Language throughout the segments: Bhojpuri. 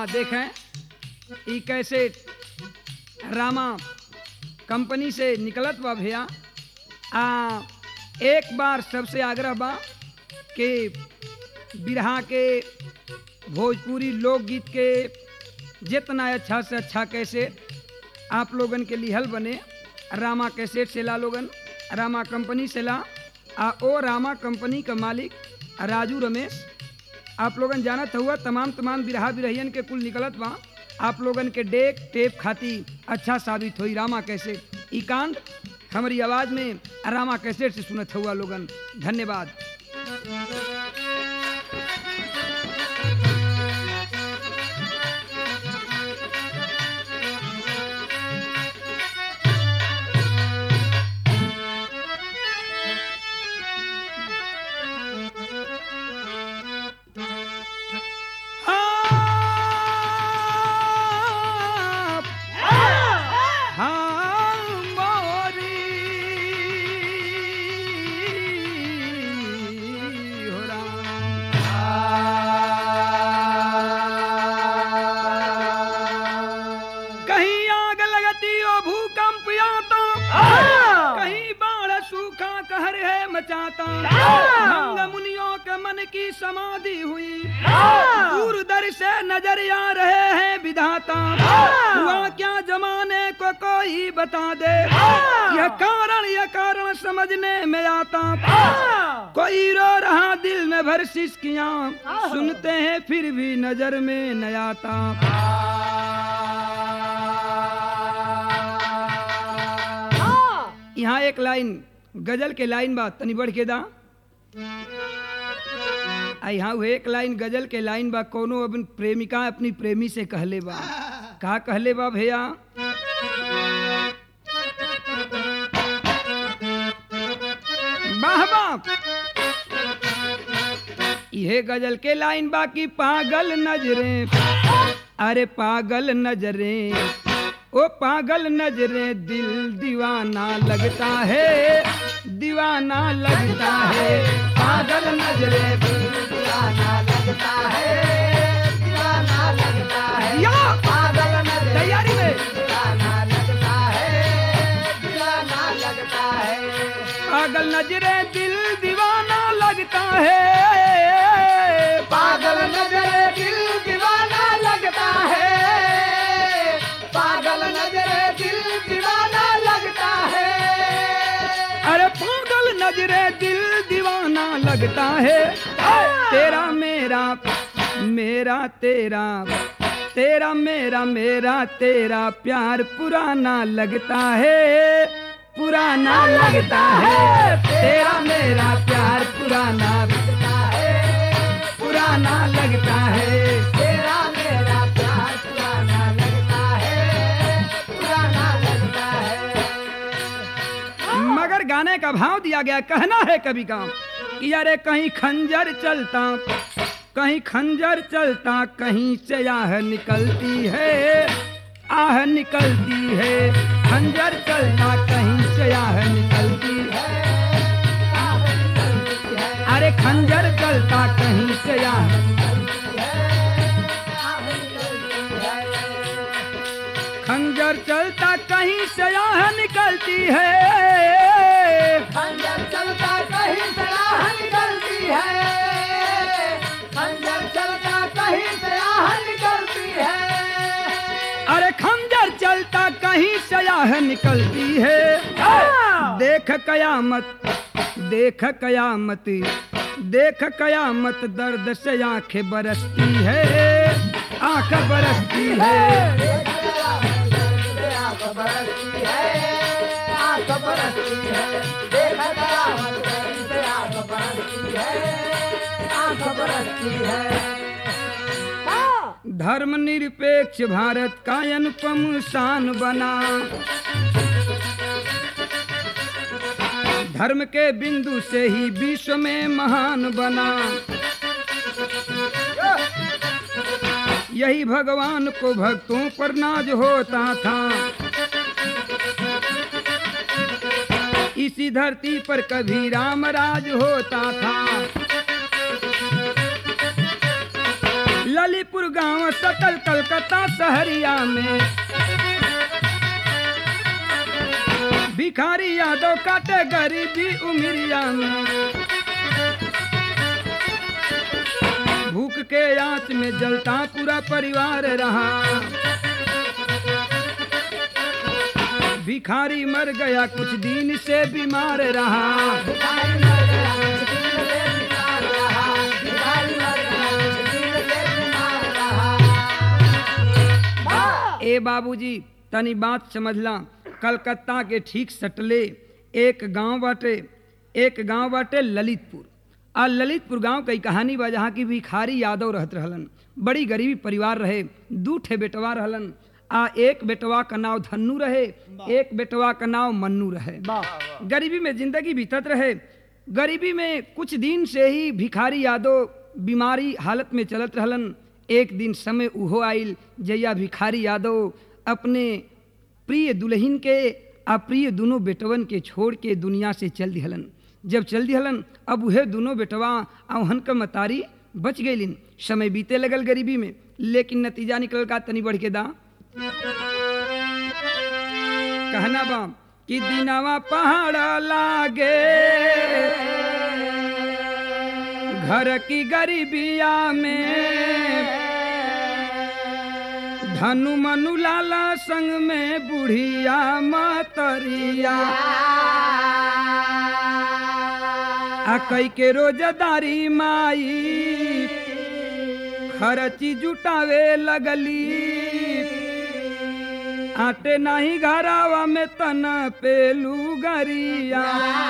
देखें ई कैसे रामा कंपनी से निकलत बा भैया आ एक बार सबसे आग्रह बा कि बिरहा के भोजपुरी लोकगीत के जितना अच्छा से अच्छा कैसे आप लोगन के लिहल बने रामा कैसेट से ला लोगन रामा कंपनी से ला आ ओ रामा कंपनी का मालिक राजू रमेश आप लोगन जानत हुआ तमाम तमाम बिरहा बिरहियन के कुल निकलत बा आप लोगन के डेक टेप खाती अच्छा साबित हुई रामा कैसे ई कांड हमारी आवाज में रामा कैसेट से सुनत हुआ लोगन धन्यवाद हाँ, हाँ, मोरी हो राम। कहीं आग लगती हो भूकंप आता कहीं बाढ़ सूखा कहर है मचाता भंग मुनियों के मन की समाधि हुई दूर दर से नजर आ रहे हैं विधाता हुआ क्या जमाने को कोई बता दे यह कारण यह कारण समझने में आता कोई रो रहा दिल में भर सिसकियां सुनते हैं फिर भी नजर में न आता यहाँ एक लाइन गजल के लाइन बा तनी बढ़ के दा आ यहाँ वो एक लाइन गजल के लाइन बा कोनो अपन प्रेमिका अपनी प्रेमी से कहले बा का कहले बा भैया वाह वाह ये गजल के लाइन बाकी पागल नजरे अरे पागल नजरे ओ पागल नजरे दिल दीवाना लगता है दीवाना लगता है पागल नजरे दिल दीवाना लगता है दीवाना लगता है या पागल नजरे तैयारी में दीवाना लगता है दीवाना लगता है पागल नजरे दिल दीवाना लगता है पागल नजरे दिल दीवाना लगता है पागल नजरे दिल दीवाना लगता है अरे पागल नजरे दिल दीवाना लगता है तेरा मेरा मेरा तेरा तेरा मेरा मेरा तेरा प्यार पुराना लगता है पुराना लगता है तेरा मेरा प्यार पुराना लगता है पुराना लगता है तेरा मेरा प्यार पुराना लगता है पुराना लगता है मगर गाने का भाव दिया गया कहना है कभी का कि अरे कहीं खंजर चलता कहीं खंजर चलता कहीं से आह निकलती है आह निकलती है खंजर चलता कहीं से आह निकलती है अरे खंजर चलता कहीं से आह खंजर चलता कहीं से आह निकलती है खंजर चलता कहीं से आह निकलती है खंजर चलता कहीं से आह निकलती है अरे खंजर चलता कहीं से आह निकलती है देख कयामत देख कयामत देख कयामत दर्द से आंखें बरसती है आंख बरसती है आंख बरसती है आंख बरसती है देख कयामत कहीं से आंख बरसती है आंख बरसती है धर्म निरपेक्ष भारत का अनुपम शान बना धर्म के बिंदु से ही विश्व में महान बना यही भगवान को भक्तों पर नाज होता था इसी धरती पर कभी राम राज होता था ललीपुर गांव सकल कलकत्ता शहरिया में भिखारी यादव काटे गरीबी उमिरिया में भूख के आंच में जलता पूरा परिवार रहा भिखारी मर गया कुछ दिन से बीमार रहा ए बाबूजी तनी बात समझला कलकत्ता के ठीक सटले एक गांव बाटे एक गांव बाटे ललितपुर आ ललितपुर गांव कई कहानी बा जहाँ की भिखारी यादव रहत रहलन बड़ी गरीबी परिवार रहे दू ठे बेटवा रहलन आ एक बेटवा का नाव धन्नू रहे एक बेटवा का नाव मन्नू रहे गरीबी में जिंदगी बीतत रहे गरीबी में कुछ दिन से ही भिखारी यादव बीमारी हालत में चलत रहलन एक दिन समय उहो आइल जैया भिखारी यादव अपने प्रिय दुल्हन के आ प्रिय दोनों बेटवन के छोड़ के दुनिया से चल दिहलन जब चल दिहलन अब उहे दोनों बेटवा आ उहन क मतारी बच गईलिन समय बीते लगल गरीबी में लेकिन नतीजा निकल का तनी बढ़ के दा कहना बा कि दिनावा पहाड़ लागे घर की गरीबिया में धनु मनु लाला संग में बुढ़िया मतरिया आ कई के रोजदारी माई खर्ची जुटावे लगली आटे नहीं घरावा में तन पेलू गरिया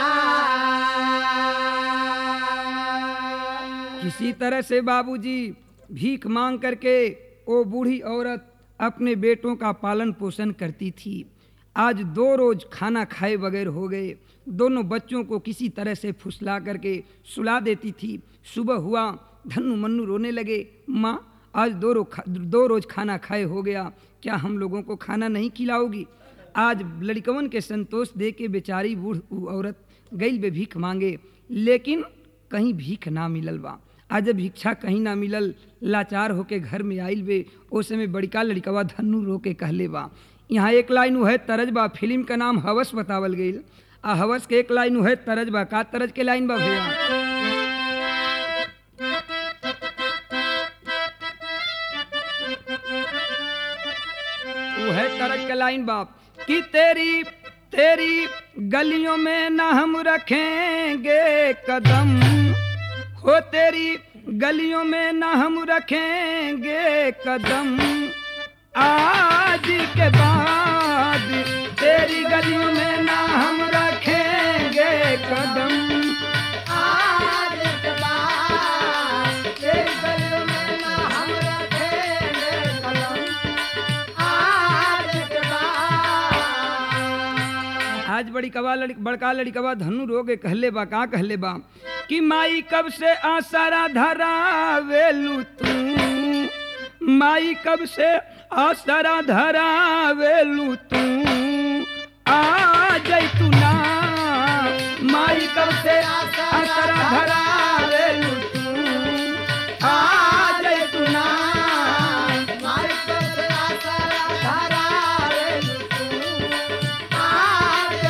किसी तरह से बाबूजी भीख मांग करके वो बूढ़ी औरत अपने बेटों का पालन पोषण करती थी आज दो रोज खाना खाए बगैर हो गए दोनों बच्चों को किसी तरह से फुसला करके सुला देती थी सुबह हुआ धन्नु मन्नू रोने लगे माँ आज दो रो खा, दो रोज खाना खाए हो गया क्या हम लोगों को खाना नहीं खिलाओगी आज लड़कवन के संतोष दे के बेचारी बूढ़ उ औरत गई बे भीख मांगे लेकिन कहीं भीख ना मिलल बा आज जब भिक्षा कहीं ना मिलल लाचार होके घर में आइल बे ओ समय बड़का लड़कवा धन्नू रो के कहले बा यहाँ एक लाइन उहे तरज बा फिल्म का नाम हवस बतावल गई आ हवस के एक लाइन उहे तरज बा का तरज के लाइन बा भैया वह तरज के लाइन बाप कि तेरी तेरी गलियों में न हम रखेंगे कदम हो तेरी गलियों में न हम रखेंगे कदम आज के बाद तेरी गलियों में न हम रखेंगे कदम आज के बाद तेरी गलियों में ना हम रखेंगे कदम आज के बाद आज बड़ी कवा लड़ी बड़का लड़कवा धनु रोगे कहले बा का कहले बा कि माई कब से आसरा धरावेलू तू माई कब से आसरा धरावेलू तू आ जैतू ना माई कब से आसरा धरावेलू तू आ जैतू ना माई कब से आसरा धरावे तू आज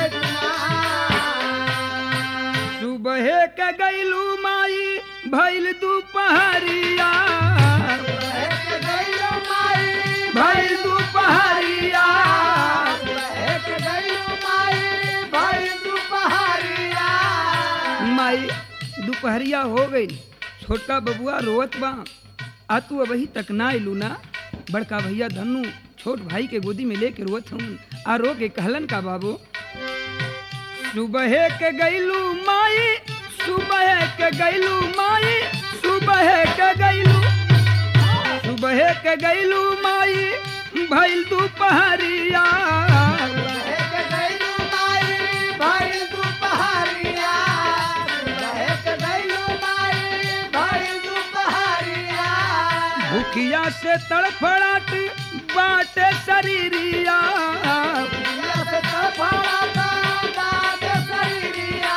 ना सुबह के गैलू माई भैल दुपहरिया एक गइलो माई भैल दुपहरिया एक गइलो माई भाई दुपहरिया माई दुपहरिया हो गई छोटका बबुआ रोवत बा आ तू अबही तक ना अइलू ना बड़का भैया धनु छोट भाई के गोदी में लेके रोवत हूँ आ रो के कहलन का बाबू सुबह के गैलू माई सुबह के गैलू माई सुबह के गैलू सुबह के गैलू माई भैल दुपहरिया एक गइलो माई भाई दुपहरिया एक गइलो माई भाई दुपहरिया भूखिया से तड़फड़ाट बाटे शरीरिया दुनिया से तड़फड़ाता बात शरीरिया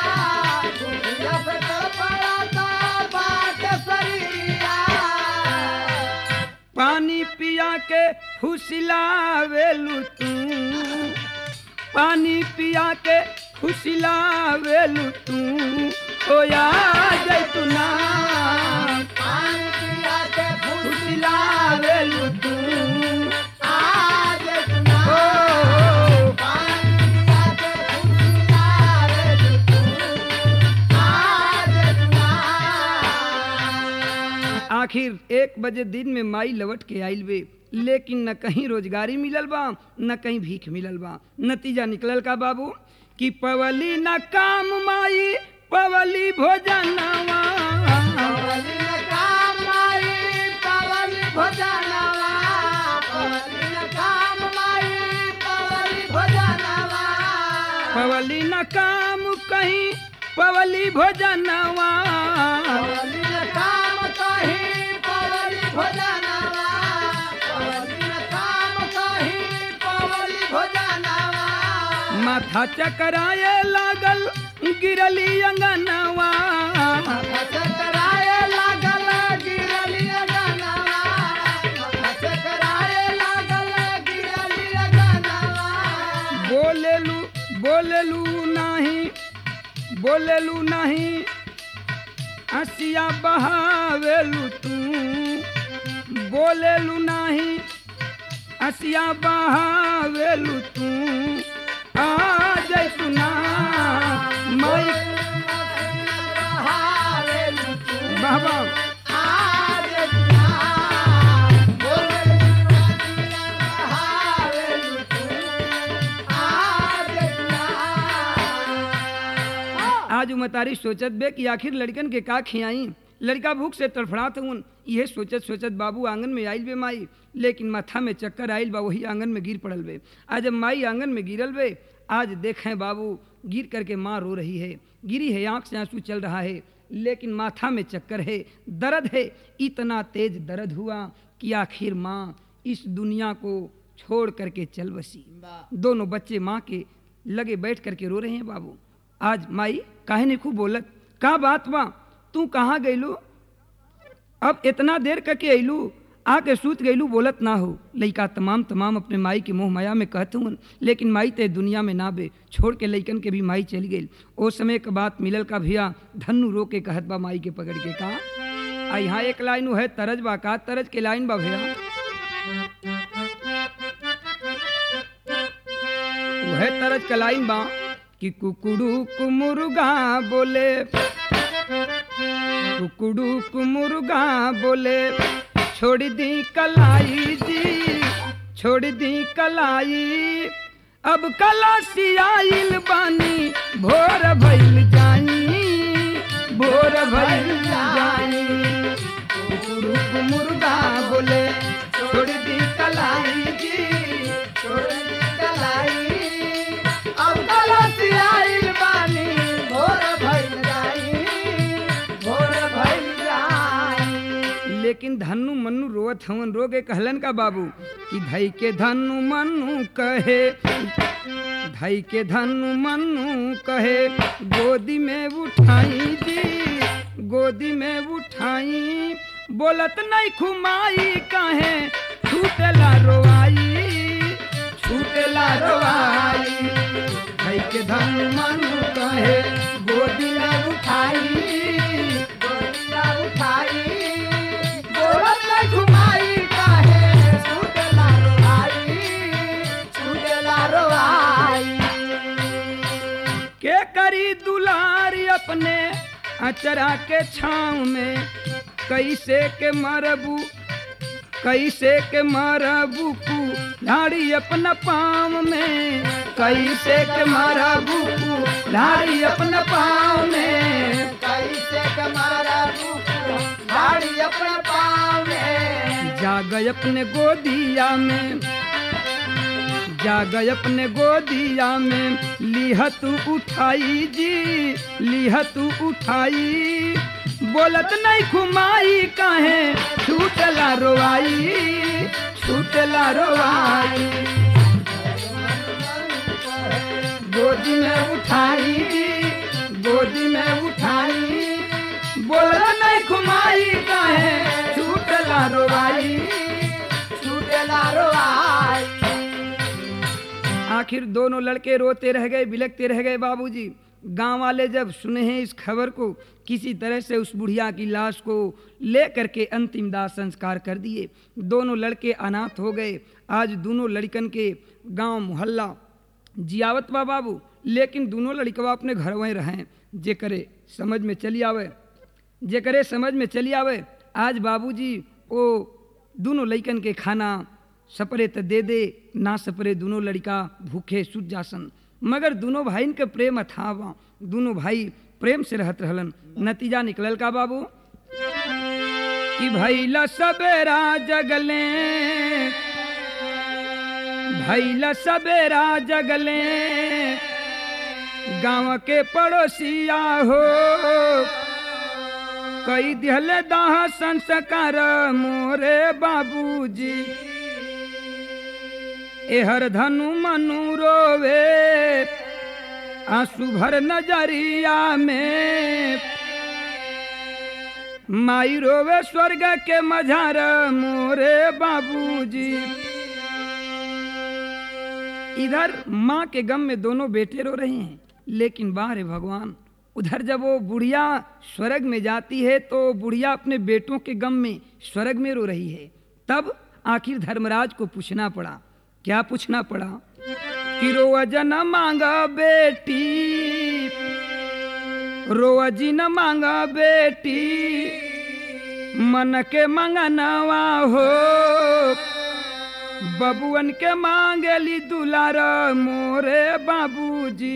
दुनिया से तड़फड़ाता बात शरीरिया के फुसिलावेलू तू पानी पिया के फुसिलावेलू तू होया जैतुना पानी पिया के फुसिलावेलू तू आज सुना ओ पानी पिया के फुसलावे तू आज सुना आखिर एक बजे दिन में माई लवट के आइल बे लेकिन न कहीं रोजगारी मिलल बा न कहीं भीख मिलल बा नतीजा निकलल का बाबू कि पवली न काम माई पवली भोजनवा पवली न काम माई पवली भोजनवा पवली न काम माई पवली भोजनवा पवली न काम कहीं पवली भोजनवा पवली न काम कहीं पवली भोजनवा पवली न काम कहीं पवली भोजनवा माथा चकराए लागल गिरली अंगनवा चकराए लागल गिरली अगनवा चकराए लागल गिरली अगनवा बोलेलू बोलेलू नाही बोलेलू नाही हसिया बहावेलू तू बोलेलू नाही हसिया बहावेलू तू आ जैतू ना माई बाबा आज उमतारी सोचत बे कि आखिर लड़कन के का खियाई लड़का भूख से तड़फड़ात हूँ यह सोचत सोचत बाबू आंगन में आइल बे माई लेकिन माथा में चक्कर आइल बा वही आंगन में गिर पड़ल बे आज जब माई आंगन में गिरल बे आज देखें बाबू गिर करके माँ रो रही है गिरी है आंख से आंसू चल रहा है लेकिन माथा में चक्कर है दर्द है इतना तेज दर्द हुआ कि आखिर माँ इस दुनिया को छोड़ करके चल बसी दोनों बच्चे माँ के लगे बैठ करके रो रहे हैं बाबू आज माई काहे नहीं खूब बोलत का बात बा तू कहाँ गईलू अब इतना देर करके अइलू आके सूत गईलू बोलत ना हो लइका तमाम तमाम अपने माई के मोह माया में कहते हूँ लेकिन माई ते दुनिया में ना बे छोड़ के लइकन के भी माई चली गई ओ समय के बात मिलल का भैया धन्नु रो के कहत बा माई के पकड़ के कहा आ यहाँ एक लाइन है तरज बा का तरज के लाइन बा भैया वह तरज का लाइन बा कि कुकुड़ू कुमुर्गा बोले कुकुड़ू कुमुर्गा बोले छोड़ दी कलाई जी छोड़ दी कलाई अब कलासी आइल बानी भोर भइल जाई भोर भइल जाई कुकुड़ू कुमुर्गा बोले छोड़ दी कलाई जी छोड़ दी कलाई अब कलसी आइल बानी भोर भइल जाई भोर भइल जाई लेकिन धनु मनु रोवत हवन रोगे कहलन का बाबू कि धई के धनु मनु कहे धई के धनु मनु कहे गोदी में उठाई जी गोदी में उठाई बोलत नहीं खुमाई कहे छूटेला रोवाई छूटेला रोवाई धई के धनु मनु कहे गोदी में उठाई गोरिया उठाई बोलत नहीं घुमाई काहे छूटेला रोवाई छूटेला रोवाई के करी दुलारी अपने अचरा के छाँव में कैसे के मरबू कैसे के मरबू कु लाड़ी अपना पाँव में कैसे के मरबू कु लाड़ी अपना पाँव में कैसे कमारा बुकु गाड़ी अपने पाँव में जाग अपने गोदिया में जाग अपने गोदिया में लिहत उठाई जी लिहत उठाई बोलत नहीं खुमाई काहे छूटला रोवाई छूटला रोवाई गोदी में उठाई गोदी में उठाई बोलत नहीं खुमाई काहे छूटला रोवाई छूटेला आखिर दोनों लड़के रोते रह गए बिलकते रह गए बाबूजी गांव वाले जब सुने हैं इस खबर को किसी तरह से उस बुढ़िया की लाश को ले करके अंतिम दाह संस्कार कर दिए दोनों लड़के अनाथ हो गए आज दोनों लड़कन के गांव मोहल्ला जियावत बा बाबू लेकिन दोनों लड़कवा अपने घर वहीं रहें जे करे समझ में चली आवे जे करे समझ में चली आवे आज बाबूजी ओ दोनों लड़कन के खाना सपरे त दे दे ना सपरे दोनों लड़का भूखे सुत जासन मगर दोनों भाईन के प्रेम अथाह बा दोनों भाई प्रेम से रहत रहलन नतीजा निकलल का बाबू कि भैला सबेरा जगले भैला सबेरा जगले गांव के पड़ोसिया हो कई दिहले दाह संस्कार मोरे बाबूजी एहर धनु मनु रोवे आंसू भर नजरिया में माई रोवे स्वर्ग के मझार मोरे बाबूजी इधर माँ के गम में दोनों बेटे रो रहे हैं लेकिन बाहर भगवान उधर जब वो बुढ़िया स्वर्ग में जाती है तो बुढ़िया अपने बेटों के गम में स्वर्ग में रो रही है तब आखिर धर्मराज को पूछना पड़ा क्या पूछना पड़ा कि रोअज न मांगा बेटी रोअजी न मांगा बेटी मन के मंगनवा हो बबुअन के मांगली दुलार मोरे बाबूजी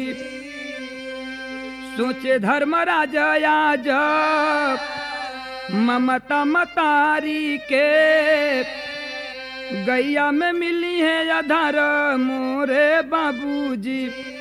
सोचे धर्मराज आज ममता मतारी के गैया में मिली है अधर मोरे बाबूजी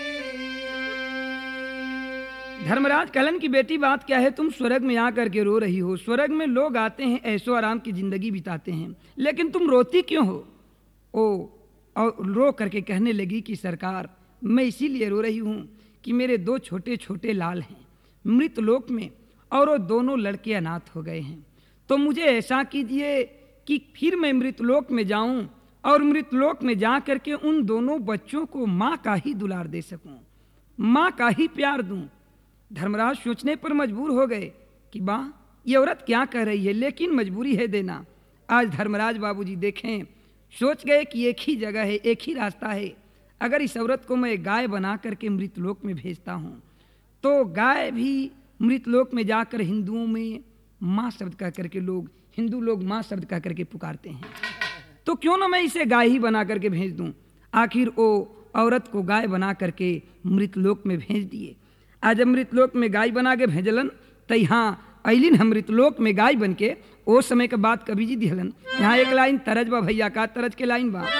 धर्मराज कहलन की बेटी बात क्या है तुम स्वर्ग में आकर के रो रही हो स्वर्ग में लोग आते हैं ऐसो आराम की जिंदगी बिताते हैं लेकिन तुम रोती क्यों हो ओ और रो करके कहने लगी कि सरकार मैं इसीलिए रो रही हूँ कि मेरे दो छोटे छोटे लाल हैं मृत लोक में और वो दोनों लड़के अनाथ हो गए हैं तो मुझे ऐसा कीजिए कि फिर मैं मृतलोक में जाऊं और मृतलोक में जा करके उन दोनों बच्चों को माँ का ही दुलार दे सकूं माँ का ही प्यार दूं धर्मराज सोचने पर मजबूर हो गए कि बा ये औरत क्या कह रही है लेकिन मजबूरी है देना आज धर्मराज बाबूजी देखें सोच गए कि एक ही जगह है एक ही रास्ता है अगर इस औरत को मैं गाय बना करके मृतलोक में भेजता हूँ तो गाय भी मृतलोक में जाकर हिंदुओं में माँ शब्द कह करके लोग हिंदू लोग माँ शब्द कह करके पुकारते हैं तो क्यों ना मैं इसे गाय ही बना करके भेज दूं आखिर वो औरत को गाय बना करके मृतलोक में भेज दिए आज जब मृतलोक में गाय बना के भेजलन तो यहाँ अलिन हम मृतलोक में गाय बन के ओ समय के बाद कभी जी दिहलन यहाँ एक लाइन तरज बा भैया का तरज के लाइन बा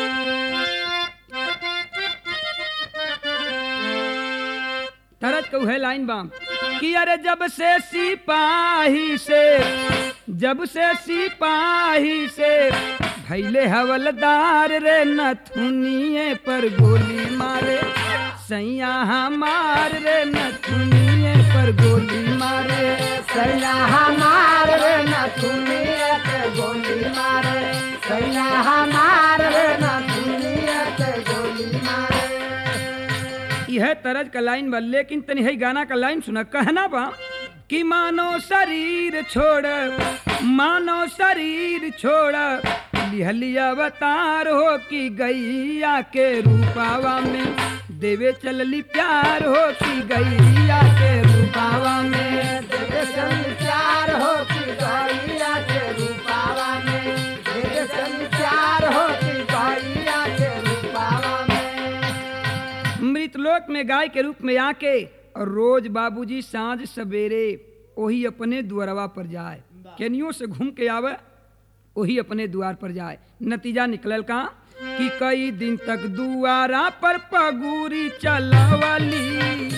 तरज कहू है लाइन बा कि अरे जब से सिपाही से जब से सिपाही से भैले हवलदार रे नथुनिए पर गोली मारे सैया हमार रे नथुनिए पर गोली मारे सैया हमार रे न सुनिए के गोली मारे सैया हमार रे न सुनिए के गोली मारे यह तरज का लाइन बा लेकिन तनी है गाना का लाइन सुना कहना बा कि मानो शरीर छोड़ मानो शरीर छोड़ लिहली अवतार हो कि गैया के रूपावा में देवे चलली प्यार हो कि गैया के रूपावा में देवे संचार हो कि गैया के रूपावा में देवे संचार हो कि गैया के रूपावा में मृतलोक में गाय के रूप में आके और रोज बाबूजी सांझ सवेरे वही अपने द्वारवा पर जाए केनियों से घूम के आवे वही अपने द्वार पर जाए नतीजा निकलल का कि कई दिन तक दुआरा पर पगूरी चलवली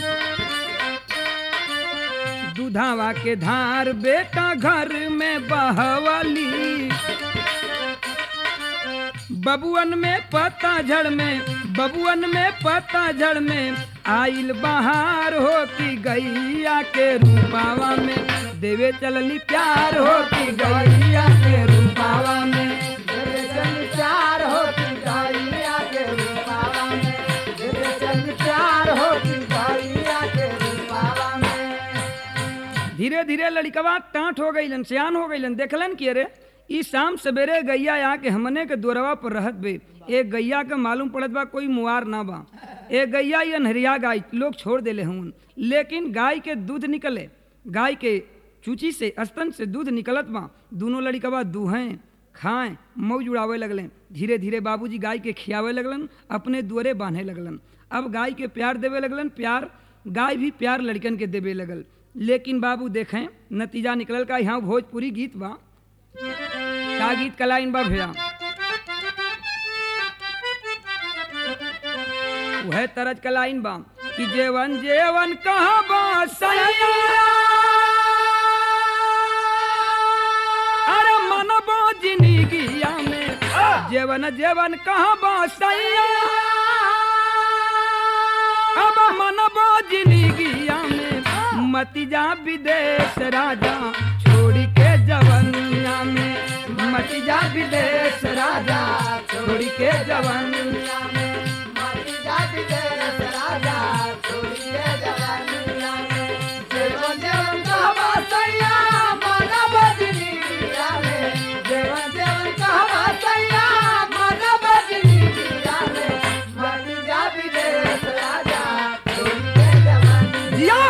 दुधावा के धार बेटा घर में बहवली बबुअन में पत्ता झड़ में बबुअन में पत्ता झड़ में आइल बहार हो कि गैया के रूपावा में देवे चलली प्यार हो कि गैया के रूपावा में देवे संचार हो कि गैया के रूपावा में धीरे धीरे लड़कवा टाँट हो गईलन सियान हो गईलन देखलन कि अरे ई शाम सवेरे गैया आके हमने के दोरवा पर रहत बे एक गैया के मालूम पड़त बा कोई मुआर ना बा एक गैया ये नहरिया गाय लोग छोड़ देले हूँ लेकिन गाय के दूध निकले गाय के चूची से स्तन से दूध निकलत बा दोनों लड़कवा दूहें खाएं मौज उड़ावे लगलन धीरे धीरे बाबूजी गाय के खियावे लगलन अपने दुअरे बांधे लगलन अब गाय के प्यार देवे लगलन प्यार गाय भी प्यार लड़कन के देवे लगल लेकिन बाबू देखें नतीजा निकलल का यहाँ भोजपुरी गीत बा का गीत कलाइन बा भैया वह तरज कलाइन बा कि जेवन जेवन कहाँ बा सैया अरे मन बा जिंदगिया में जेवन जेवन कहाँ बा सैया अब मन बा जिंदगिया में मति जा विदेश राजा छोड़ के जवनिया में मति जा विदेश राजा छोड़ के जवनिया में जिया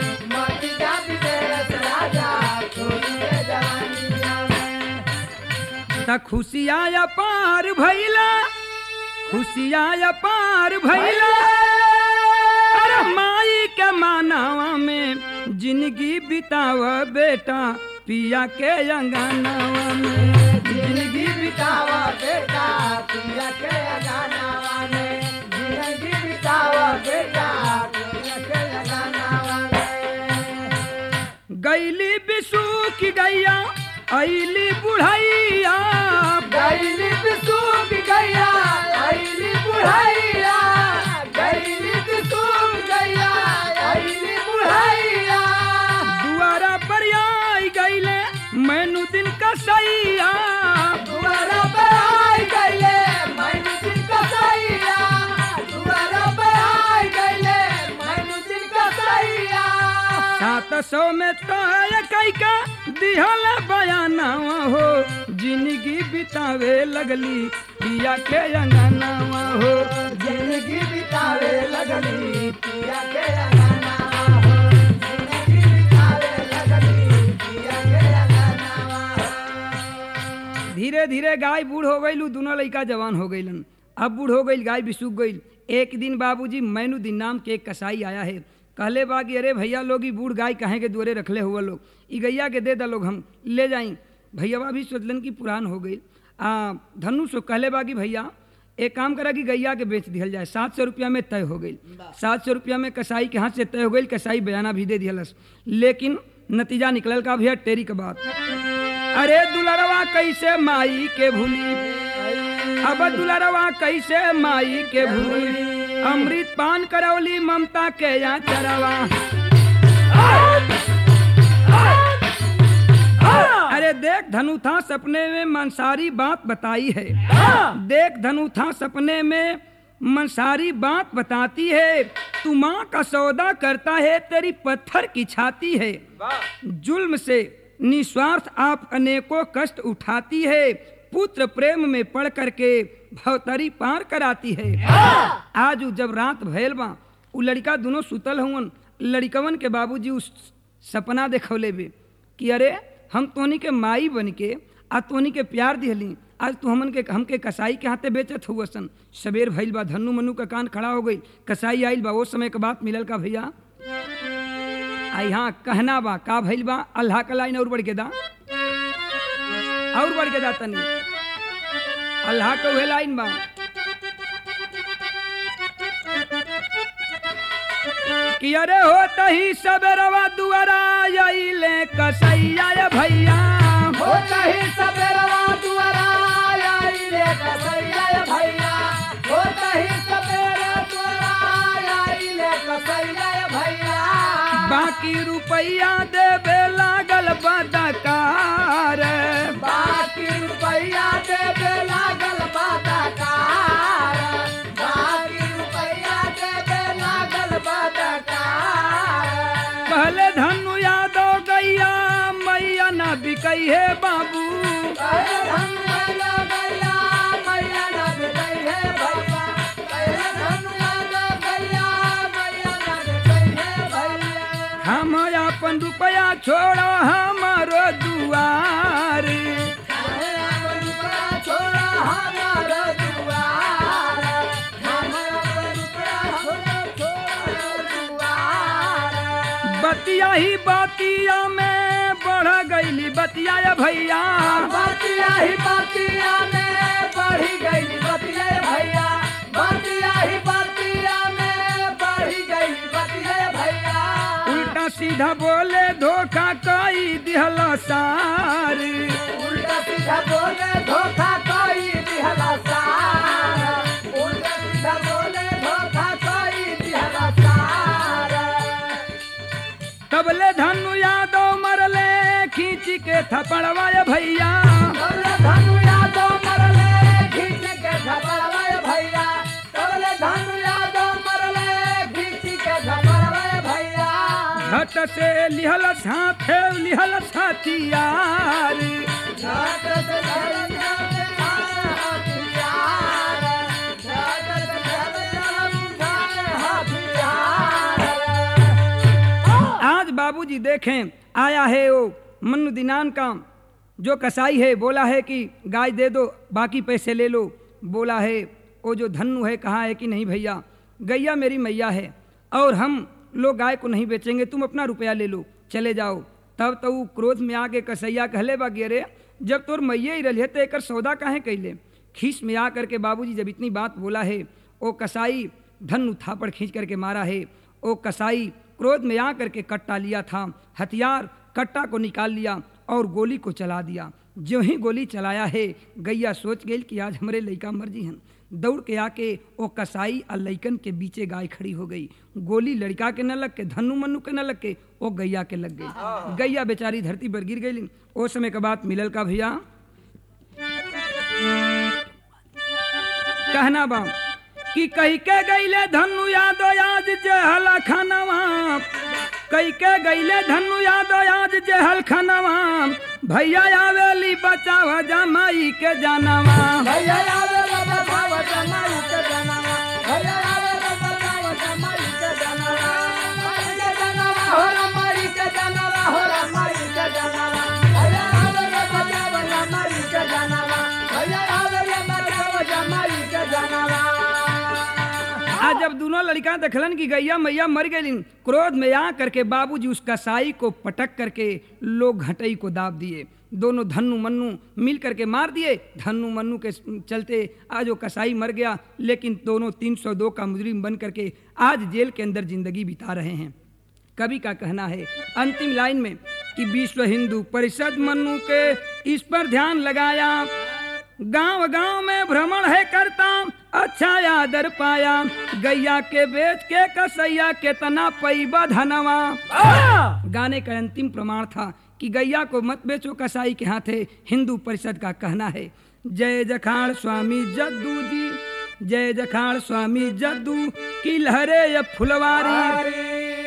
त खुशिया पार भैला खुशिया पार भैला अरे माई के मानवा में जिंदगी बिताव बेटा पिया के अंगनावा में जिंदगी बितावा बेटा पिया के गानावा में जिंदगी बितावा बेटा पिया के गानावा में गैली बिसू की गैया ऐली बुढ़ैया गैली बिसूख गैया ऐली बुढ़ैया गैली बिसूख गैया ऐली बुढ़ैया दुआरा पर आई गैले मैनू दिन का सैया दुआरा पे आई गैले मैनू दिन का सैया दुआरा पे आई गैले मैनू दिन का सैया सात सौ में तय कई का दिहल बयानावा हो जिंदगी बितावे लगली पिया के अंगनावा हो जिंदगी बितावे लगली पिया के गानावा हो जिंदगी बितावे लगली पिया के गानावा हो धीरे धीरे गाय बूढ़ हो गई दोनों लड़का जवान हो गईलन अब बूढ़ हो गई गाय भी सूख गई एक दिन बाबूजी मैनू दिन नाम के एक कसाई आया है कहले बा कि अरे भैया लोग ई बूढ़ गाय कहे के दुआरे रखले हुआ लोग ई गैया के दे दा लोग हम ले जाई भैयावा भी सोचलन की पुरान हो गई आ धनु सो कहले बा कि भैया एक काम करा कि गैया के बेच दिहल जाए सात सौ रुपया में तय हो गई सात सौ रुपया में कसाई के हाथ से तय हो गई कसाई बयाना भी दे दिहलस लेकिन नतीजा निकलल का भैया टेरी के बात अरे दुलरवा कैसे माई के भूली अब दुलरवा कैसे माई के भूली अमृत पान करौली ममता के यहाँ चरवा अरे देख धनु था सपने में मंसारी बात बताई है देख धनु था सपने में मंसारी बात बताती है तू माँ का सौदा करता है तेरी पत्थर की छाती है जुल्म से निस्वार्थ आप अनेकों कष्ट उठाती है पुत्र प्रेम में पढ़ करके भवतरी पार कराती है आज उ जब रात भयल बा उ लड़का दोनों सुतल हुवन लड़कवन के बाबूजी उस सपना देखौले बे कि अरे हम तोनी के माई बन के आ तोनी के प्यार दिहली आज तू हमन के हमके कसाई के हाथे बेचत हुआ सन सबेर भइल बा धनु मनु का कान खड़ा हो गई कसाई आइल बा वो समय के बात मिलल का भैया आ यहाँ कहना बा का भइल बा अल्लाह का लाइन और बढ़ के दा और बढ़ के दा तनी अल्लाह का उहे लाइन बा कि अरे होता ही सबेरवा दुआरा आइले कसैया ये भैया होता ही सबेरवा दुआरा आई रे कसैया भैया होता ही सबेरा दुआरा आई रे कसैया भैया बाकी रुपया देवे लागल बदकार बाकी रुपैया देवे लागल बादकार बाकी रुपैया देवे लागल बादकार पहले धनु यादव भेटई है बाबू कैले धन मैया गैया मैया न भेटई है भैया कैले धन मैया गैया मैया न भेटई है भैया हम अपन रुपया छोड़ो हमारो दुआर छोड़ा हमारा दुआर हमारा छोड़ा दुआर बतिया ही बतिया में बढ़ गईली बतिया ये भैया बतिया ही बतिया में बढ़ी गई बतिया भैया बतिया ही बतिया में बढ़ी गई बतिया भैया उल्टा सीधा बोले धोखा कई दिहल सार उल्टा सीधा बोले धोखा कोई दिहला सार उल्टा सीधा बोले धोखा कोई दिहला सार तबले धनु यादव मरले खींच के थपड़वा ये भैया तबले धनु यादव मरले खींच के झपड़वाए भैया तबले धनु यादव मरले खींच के झपड़वाए भैया घट से लिहल हाथे लिहल हथियार झट से झरना से उठाए हथियार झट से झरना उठाए हथियार आज बाबूजी देखें आया है वो मनु दिनान का जो कसाई है बोला है कि गाय दे दो बाकी पैसे ले लो बोला है वो जो धनु है कहा है कि नहीं भैया गैया मेरी मैया है और हम लोग गाय को नहीं बेचेंगे तुम अपना रुपया ले लो चले जाओ तब तो ऊ क्रोध में आके कसैया कहले बा गे रे जब तोर मैये ही रही तो एकर सौदा काहे कैले खीस में आ करके बाबूजी जब इतनी बात बोला है ओ कसाई धनु थापड़ खींच करके मारा है ओ कसाई क्रोध में आ करके कट्टा लिया था हथियार कट्टा को निकाल लिया और गोली को चला दिया जो ही गोली चलाया है गैया सोच गई कि आज हमारे लड़का मर्जी हैं दौड़ के आके ओ कसाई और लइकन के बीचे गाय खड़ी हो गई गोली लड़का के न लग के धनु मनु के न लग के ओ गैया के लग गई गैया बेचारी धरती पर गिर गई ओ समय के बाद मिलल का भैया कहना बा कि कही के गईले धनु यादो आज जहला खानवा कई के गईले धनु यादो आज जहल खानवा भैया आवेली बचाव जमाई के जानवा भैया आवे ला बताव जमाई के जनावा भैया आवे ला बताव जमाई के जनावा माई के जनावा हो रा माई के जनावा हो रा माई के जनावा भैया आवे ला बताव जमाई के जनावा भैया आवे ला बताव जमाई के जनावा आज जब दोनों लड़का देखलन कि गैया मैया मर गई क्रोध में आ करके बाबूजी उस कसाई को पटक करके लोग घटई को दाब दिए दोनों धन्नु मन्नू मिल करके मार दिए धन्नु मन्नू के चलते आज वो कसाई मर गया लेकिन दोनों 302 का मुजरिम बन करके आज जेल के अंदर जिंदगी बिता रहे हैं कवि का कहना है अंतिम लाइन में कि विश्व हिंदू परिषद मन्नू के इस पर ध्यान लगाया गांव गांव में भ्रमण है करता अच्छा आदर पाया गैया के बेच के कसैया केतना पैबा धनवा गाने का अंतिम प्रमाण था कि गैया को मत बेचो कसाई के हाथे हिंदू परिषद का कहना है जय जखाड़ स्वामी जद्दू जी जय जखाड़ स्वामी जद्दू की लहरे ये फुलवारी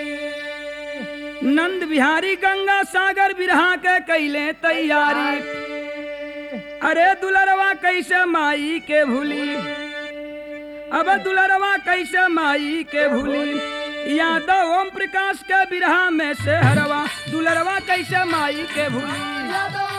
नंद बिहारी गंगा सागर बिरहा के कैले तैयारी अरे दुलरवा कैसे माई के भूली अब दुलरवा कैसे माई के भूली यादव ओम प्रकाश के बिरहा में से हरवा दुलरवा कैसे माई के भूली यादव